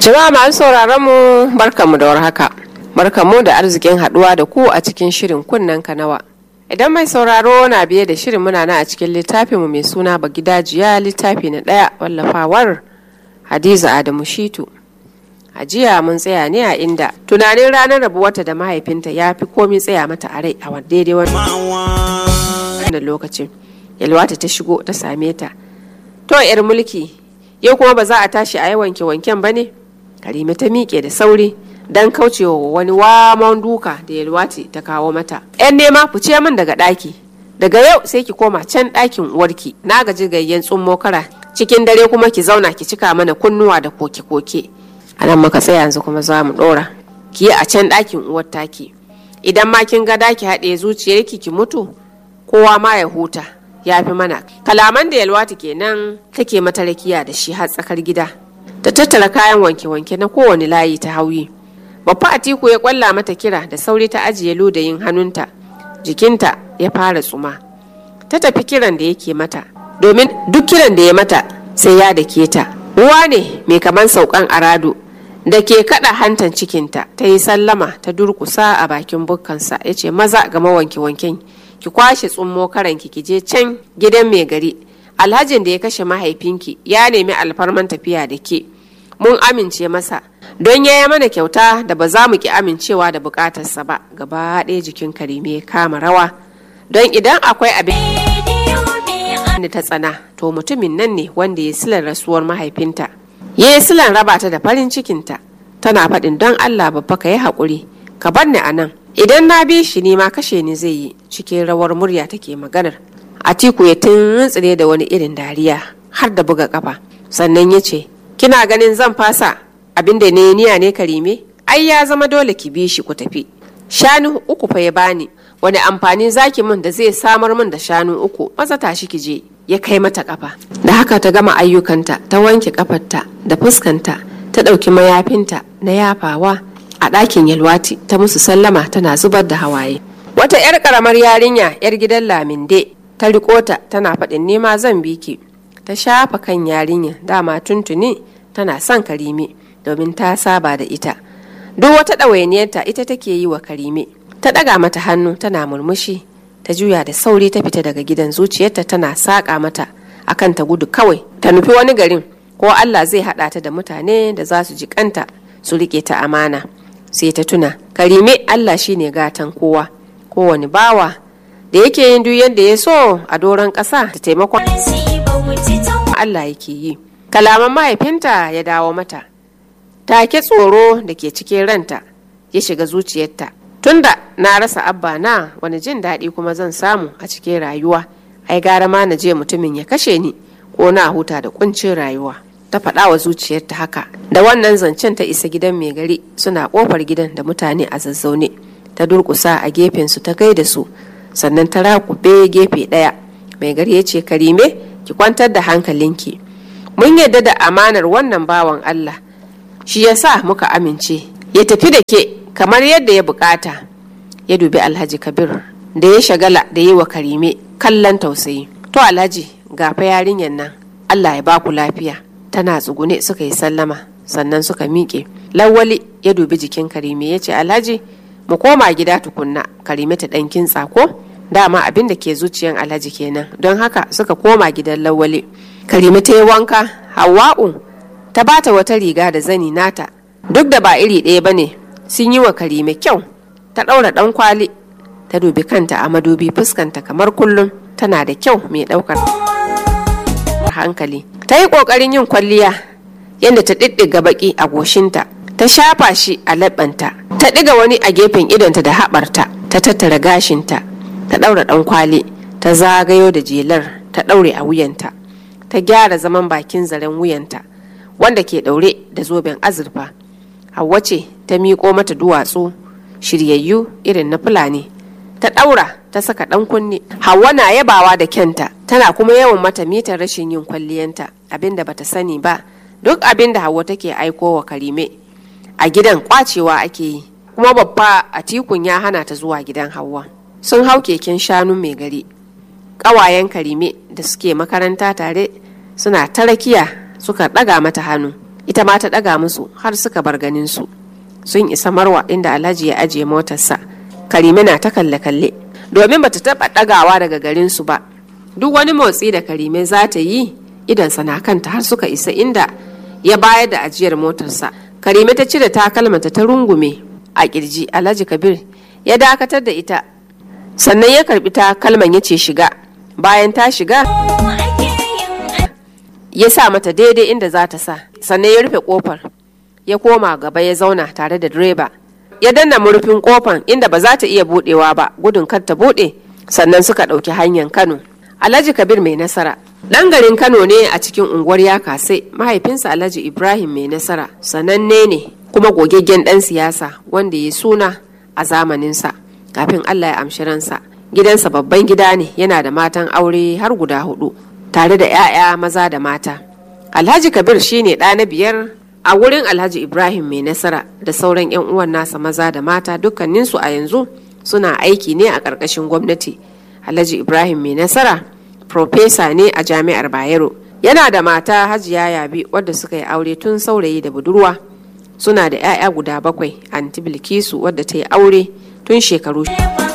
Jama'a masu sauraron mu barkamu da warhaka. Barkamu da arzikin haduwa da ku a cikin shirin kunnen kanawa. Idan mai sauraro na biye da shirin muna na a cikin littafin mu mai suna Bagidajiya littafi na ɗaya wallafawar Hadiza Adamu Shitu. A jiya mun tsaya ne a inda tunanin ranar rabuwarta da mahaifinta ya fi komi tsaya mata a rai a daidai wannan lokacin. Yalwata ta shigo ta same ta. To 'yar mulki yau kuma ba za a tashi a yi wanke-wanken ba ne? Karime ta miƙe da sauri don kaucewa wani waman duka da yalwati ta kawo mata. 'Yan nema fice min daga ɗaki. Daga yau sai ki koma can ɗakin uwarki na gaji gayyen tsummo kara cikin dare kuma ki zauna ki cika mana kunnuwa da koke-koke. A nan muka tsaya yanzu kuma za mu ɗora. Ki yi a can ɗakin uwar taki. Idan ma kin ga daki haɗe zuciyarki ki mutu kowa ma ya huta ya fi mana. Kalaman da yalwati kenan take mata rakiya da shi har tsakar gida. ta tattara kayan wanke-wanke na kowane layi ta hauyi babba atiku ya kwalla mata kira da sauri ta ajiye ludayin hannunta jikinta ya fara tsuma ta tafi kiran da yake mata domin duk kiran da ya mata sai ya dake ta ruwa ne mai kaman saukan arado da ke kada hantan cikinta ta yi sallama ta durkusa a bakin bukkansa ya ce maza ga mawanke-wanken ki kwashe tsummo karanki ki je can gidan mai gari alhajin da ya kashe mahaifinki ya nemi alfarman tafiya da ke mun amince masa don ya yi mana kyauta da ba za mu ki amincewa da bukatarsa ba gaba ɗaya jikin karime ya kama rawa don idan akwai abin da ta tsana to mutumin nan ne wanda ya silar rasuwar mahaifinta ya yi silan raba ta da farin cikinta tana faɗin don allah babba ka yi haƙuri ka bar ni a nan idan na bi shi ne ma kashe ni zai yi cikin rawar murya take maganar atiku ya tuntsire da wani irin dariya har da buga kafa sannan ya ce kina ganin zan fasa abin da ne niya ne karime ai ya zama dole ki bi shi ku tafi shanu uku fa ya bani wani amfani zaki min da zai samar min da shanu uku maza tashi ki je ya kai mata kafa da haka ta gama ayyukanta ta wanke kafarta da fuskanta ta ɗauki mayafinta na yafawa a ɗakin yalwati ta musu sallama tana zubar da hawaye wata 'yar ƙaramar yarinya 'yar gidan laminde ta riko ta tana faɗin nema zan bi ki ta shafa kan yarinya dama tuntuni tana son karime domin ta saba da ita duk wata ɗawainiyarta ita take yi wa karime ta ɗaga mata hannu tana murmushi ta juya da sauri ta fita daga gidan zuciyarta tana saƙa mata akan ta gudu kawai ta nufi wani garin ko Allah zai haɗa ta da mutane da za su ji kanta su riƙe ta amana sai ta tuna karime Allah shine gatan kowa kowane bawa da yake yin duk yadda ya so a doron ƙasa da taimakon Allah yake yi kalaman mahaifinta ya dawo mata take tsoro da ke cikin ranta ya shiga zuciyarta tunda na rasa abba na wani jin daɗi kuma zan samu a cikin rayuwa ai gara ma na je mutumin ya kashe ni ko na huta da kuncin rayuwa ta faɗa wa zuciyarta haka da wannan zancen ta isa gidan mai gari suna ƙofar gidan da mutane a zazzaune ta durƙusa a gefensu ta gaida su sannan ta rakube gefe ɗaya mai gari ya ce karime ki kwantar da hankalinki mun yadda da amanar wannan bawan Allah shi ya sa muka amince ya tafi da ke kamar yadda ya bukata ya dubi alhaji kabir da ya shagala da yi wa karime kallon tausayi to alhaji gafa yarinyar nan Allah ya baku lafiya tana tsugune suka yi sallama sannan suka miƙe lawali ya dubi jikin karime ya ce alhaji mu koma gida tukunna karime ta ɗan kintsa ko dama abin da ke zuciyan alhaji kenan don haka suka koma gidan lawale karime ta yi wanka hawa'u ta bata wata riga da zani nata duk da ba iri ɗaya ba ne sun yi wa karime kyau ta ɗaura ɗan kwali ta dubi kanta a madubi fuskanta kamar kullum tana da kyau mai ɗaukar hankali ta yi ƙoƙarin yin kwalliya yadda ta ɗiɗɗiga baƙi a goshinta ta shafa shi a laɓanta ta ɗiga wani a gefen idonta da haɓarta ta tattara gashinta ta ɗaura ɗan kwali ta zagayo da jelar ta ɗaure a wuyanta ta gyara zaman bakin zaren wuyanta wanda ke ɗaure da zoben azurfa Hauwa ce ta miƙo mata duwatsu shiryayyu irin na fulani ta ɗaura ta saka ɗan kunne Hauwa na yabawa da kyanta tana kuma yawan mata mitar rashin yin kwalliyanta abinda bata sani ba duk abinda Hauwa take aiko wa Karime a gidan kwacewa ake yi kuma babba a tikun ya hana ta zuwa gidan Hauwa sun hau keken shanu mai gari ƙawayen Karime da suke makaranta tare suna ta rakiya suka ɗaga mata hannu ita ma ta ɗaga musu har suka bar ganin su sun isa marwa inda alhaji ya ajiye motarsa karime na ta kalle-kalle domin bata taɓa ɗagawa daga garin su ba duk wani motsi da karime za ta yi idansa na kanta har suka isa inda ya bayar da ajiyar motarsa karime ta cire takalmanta ta rungume a kirji alhaji kabir ya dakatar da ita sannan ya karbi takalman ya ce shiga bayan ta shiga ya sa mata daidai inda za ta sa sannan ya rufe kofar ya koma gaba ya zauna tare da direba ya danna murfin kofan inda ba za ta iya budewa ba gudun kar ta bude sannan suka ɗauki hanyar kano alhaji kabir mai nasara ɗan garin kano ne a cikin unguwar ya kasai mahaifinsa alhaji ibrahim mai nasara sananne ne kuma gogaggen ɗan siyasa wanda ya suna a zamaninsa kafin allah ya amshi ransa gidansa babban gida ne yana da matan aure har guda hudu tare da 'ya'ya maza da mata alhaji kabir shine ɗa na biyar a wurin alhaji ibrahim mai nasara da sauran 'yan uwan nasa maza da mata dukkaninsu a yanzu suna aiki ne a ƙarƙashin gwamnati alhaji ibrahim mai nasara profesa ne a jami'ar bayero yana da mata hajiya yabi wadda suka yi aure tun saurayi da budurwa suna da 'ya'ya guda bakwai anti bilkisu wadda ta yi aure tun shekaru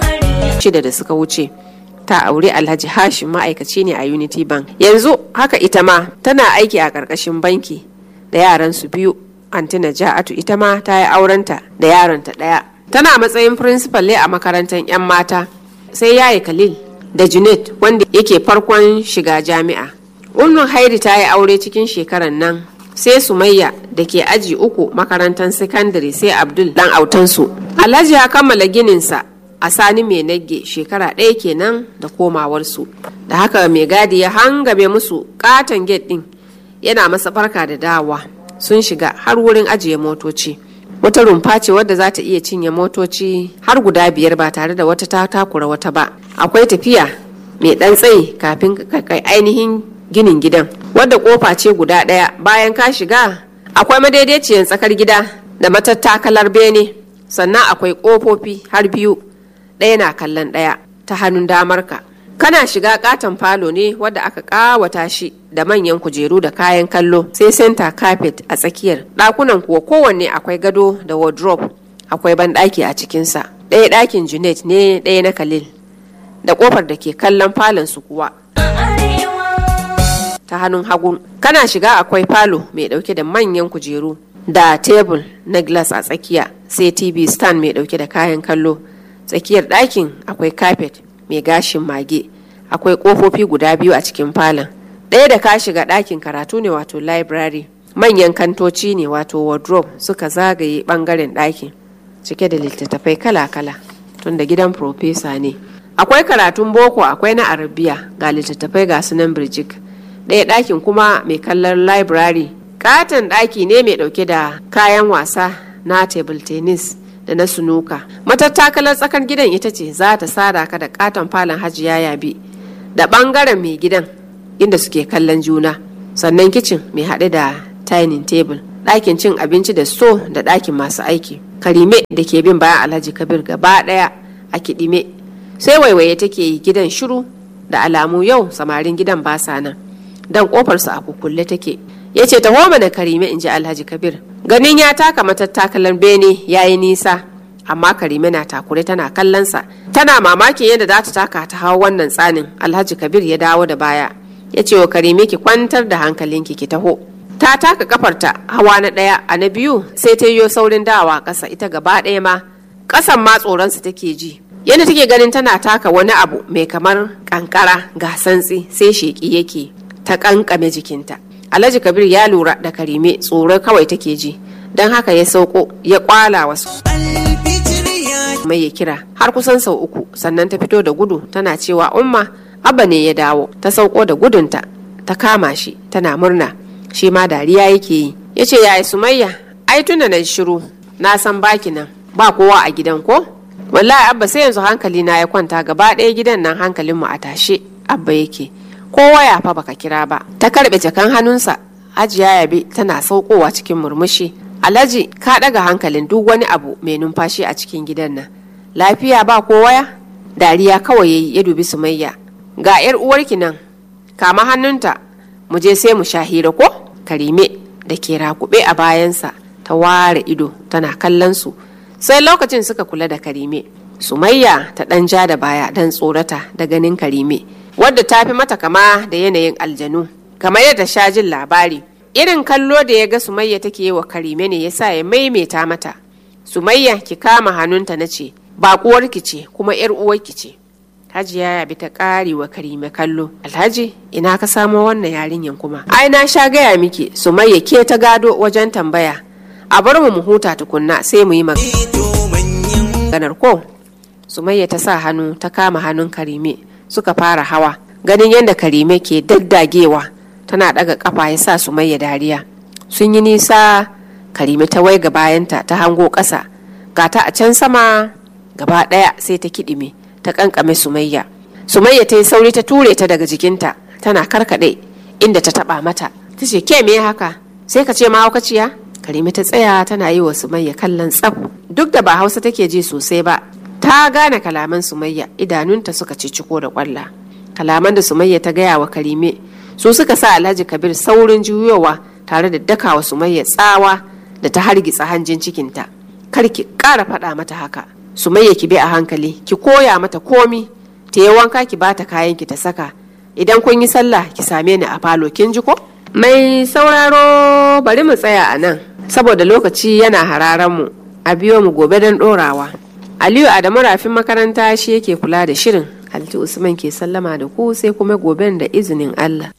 shida da suka wuce ta aure alhaji hashim ma'aikaci ne a unity bank yanzu haka ita ma tana aiki a ƙarƙashin banki da yaran su biyu anti naja'atu ita ma ta yi aurenta da yaronta ɗaya tana matsayin principal ne a makarantar 'yan mata sai yayi khalil da junet wanda yake farkon shiga jami'a ummu hairi ta yi aure cikin shekaran nan sai sumayya da ke aji uku makarantar sakandare sai abdul dan autansu alhaji ya kammala gininsa a sani mai nagge shekara ɗaya kenan da komawarsu da haka mai gadi ya hangame musu katon gate ɗin yana masa barka da dawa sun shiga har wurin ajiye motoci wata rumfa ce wadda za ta iya cinye motoci har guda biyar ba tare da wata ta takura wata ba akwai tafiya mai ɗan tsayi kafin kai ainihin ginin gidan wadda kofa ce guda ɗaya bayan ka shiga akwai madaidaiciyar tsakar gida da matattakalar bene sannan akwai ƙofofi har biyu ɗaya na kallon ɗaya ta hannun damarka kana shiga katon falo ne wadda aka kawata shi da manyan kujeru da kayan kallo sai center carpet a tsakiyar ɗakunan kuwa kowanne akwai gado da wardrobe akwai banɗaki a cikinsa ɗaya ɗakin junet ne ɗaya na khalil da ƙofar da ke kallon falon su kuwa ta hannun hagu kana shiga akwai falo mai ɗauke da manyan kujeru da tebul na glass a tsakiya sai tv stand mai ɗauke da kayan kallo tsakiyar ɗakin akwai carpet mai gashin mage akwai ƙofofi guda biyu a cikin falon ɗaya da ka shiga ɗakin karatu ne wato library manyan kantoci ne wato wardrobe suka zagaye ɓangaren ɗakin cike da littattafai kala-kala tunda gidan profesa ne akwai karatun boko akwai na arabiya ga littattafai ga sunan birjik ɗaya ɗakin kuma mai kallon library katon ɗaki ne mai ɗauke da kayan wasa na table tennis da na sunuka matattakalar tsakar gidan ita ce za ta sada ka da katon falon hajiya yabi da bangaren mai gidan inda suke kallon juna sannan kicin mai haɗe da dining table ɗakin cin abinci da so da ɗakin masu aiki karime da ke bin bayan alhaji kabir gaba ɗaya a kiɗime sai waiwaye take yi gidan shiru da alamu yau samarin gidan ba sa nan dan kofarsu a kukulle take ya ce taho mana karime in ji alhaji kabir ganin ya taka matattakalar bene ya yi nisa amma karime na takure tana kallonsa tana mamakin yadda za ta taka ta hawa wannan tsanin alhaji kabir ya dawo da baya ya ce wa karime ki kwantar da hankalinki ki taho ta taka kafarta hawa na ɗaya a na biyu sai ta yiwo saurin dawa ƙasa ita gaba ɗaya ma ƙasan ma tsoronsa take ji yadda take ganin tana taka wani abu mai kamar kankara ga santsi sai sheƙi yake ta ƙanƙame jikinta alhaji kabir ya lura da karime tsoro kawai take ji don haka ya sauko ya kwala wasu mai ya kira har kusan sau uku sannan ta fito da gudu tana cewa umma abba ne ya dawo ta sauko da gudunta ta kama shi tana murna shi ma dariya yake yi ya ce yaya sumayya ai tunda na shiru na san baki nan ba kowa a gidan ko wallahi abba sai yanzu hankali na ya kwanta gaba ɗaya gidan nan hankalinmu a tashe abba yake kowa ya fa baka kira ba ta karbe jakan hannunsa hajiya yabe tana saukowa cikin murmushi alhaji ka daga hankalin duk wani abu mai numfashi a cikin gidan nan lafiya ba kowa ya dariya kawai yayi ya dubi sumayya ga yar uwarki nan kama hannunta mu je sai mu sha hira ko karime da ke rakube a bayansa ta ware ido tana kallon su sai lokacin suka kula da karime sumayya ta ɗan ja da baya don tsorata da ganin karime wadda ta fi mata kama da yanayin aljanu kamar yadda sha jin labari irin kallo da ya ga sumayya take yi wa karime ne ya sa ya maimaita mata sumayya ki kama hannunta na ce baƙuwarki ce kuma yar uwarki ce hajiya ya bi ta ƙari wa karime kallo alhaji ina ka samo wannan yarinyan kuma ai na sha gaya miki sumayya ke ta gado wajen tambaya a bar mu mu huta tukunna sai mu yi maganar ko sumayya ta sa hannu ta kama hannun karime suka fara hawa ganin yadda karime ke daddagewa tana daga kafa ya sa sumayya dariya sun yi nisa karime ta waiga bayanta ta hango ƙasa gata a can sama gaba ɗaya sai ta kiɗime ta kankame sumayya sumayya ta yi sauri ta ture ta daga jikinta tana karkaɗe inda ta taɓa mata ta ce ke me haka sai ka ce mahaukaciya karime ta tsaya tana yi wa sumayya kallon tsaf duk da ba hausa take ji sosai ba ta gane kalaman sumayya idanunta suka ciciko da kwalla kalaman da sumayya ta gaya wa karime su suka sa alhaji kabir saurin juyowa tare da dakawa sumayya tsawa da ta hargitsa hanjin cikinta kar ki ƙara faɗa mata haka sumayya ki bi a hankali ki koya mata komi ta yi wanka ki bata kayan ki ta saka idan kun yi sallah ki same ni a falo kin ji ko mai sauraro bari mu tsaya a nan saboda lokaci yana hararen mu a biyo mu gobe don ɗorawa aliyu adamu rafin makaranta shi yake kula da shirin alti usman ke sallama da ku sai kuma goben da izinin allah